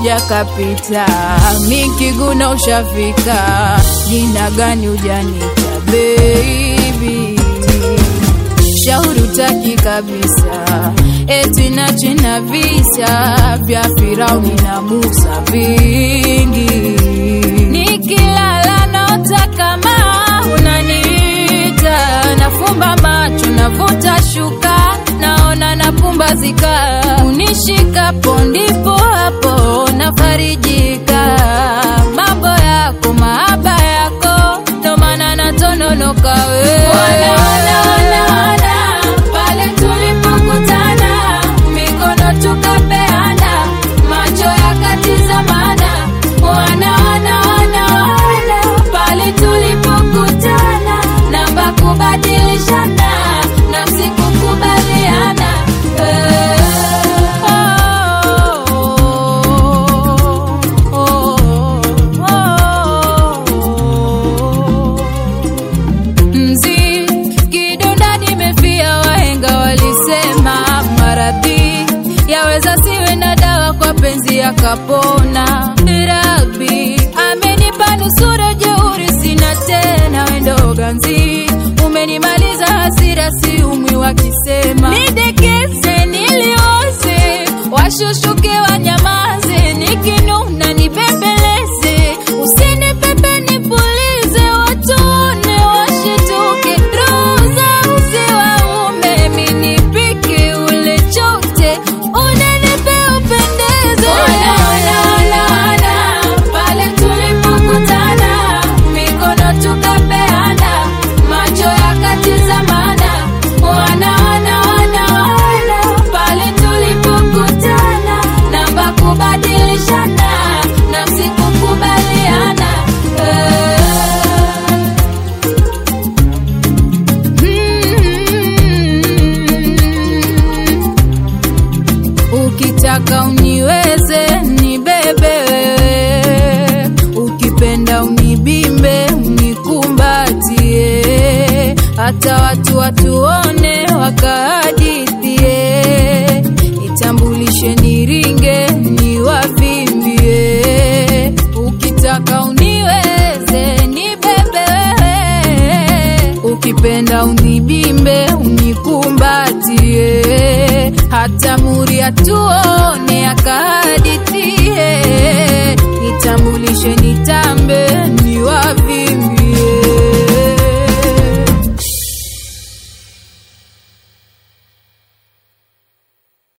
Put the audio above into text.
kaja kapita, mikiguna ushafika, jina gani ujanita baby shauri utaki kabisa, eti na china visa vya Firauni na Musa vingi, nikilala naota kama unaniita, nafumba macho navuta shuka, naona napumbazika, unishikapo ndipo hapo nafarijika, mambo yako mahaba yako, ndo maana natononoka wewe wana, wana, wana, wana. Pale tulipokutana mikono tukapeana, macho yakatizamana, wana wana wana wana. Pale tulipokutana namba kubadilishana, nafsi kukubaliana Eh, oh, oh, oh, oh. Mzi kidonda nimefia, wahenga walisema maradhi yaweza siwe na dawa, kwa penzi yakapona. Rabi amenipa nusura, jeuri sina tena, wendo ganzi umenimaliza hasira, si umwi wakisema nidekeze, nilioze, washushuke wanyamaze, nikinuna nibembeleze, usinipepe nipulize, watuone washituke, roho za uzi waume, minipike ule chote, unenipe upendeze. Ona, ona, ona, ona, pale tulipokutana, mikono tukapeana, macho yakatizamana, wana, wana, wana, wana, pale tulipokutana, namba kubadilishana, nafsi kukubaliana eh. Ukitaka uniweze nibebe wewe, ukipenda unibimbe unikumbatie, hata watu watuone wakahadithie, nitambulishe niringe niwavimbie. Ukitaka uniweze nibebe wewe, ukipenda unibimbe unikumbatie, hata muri atuone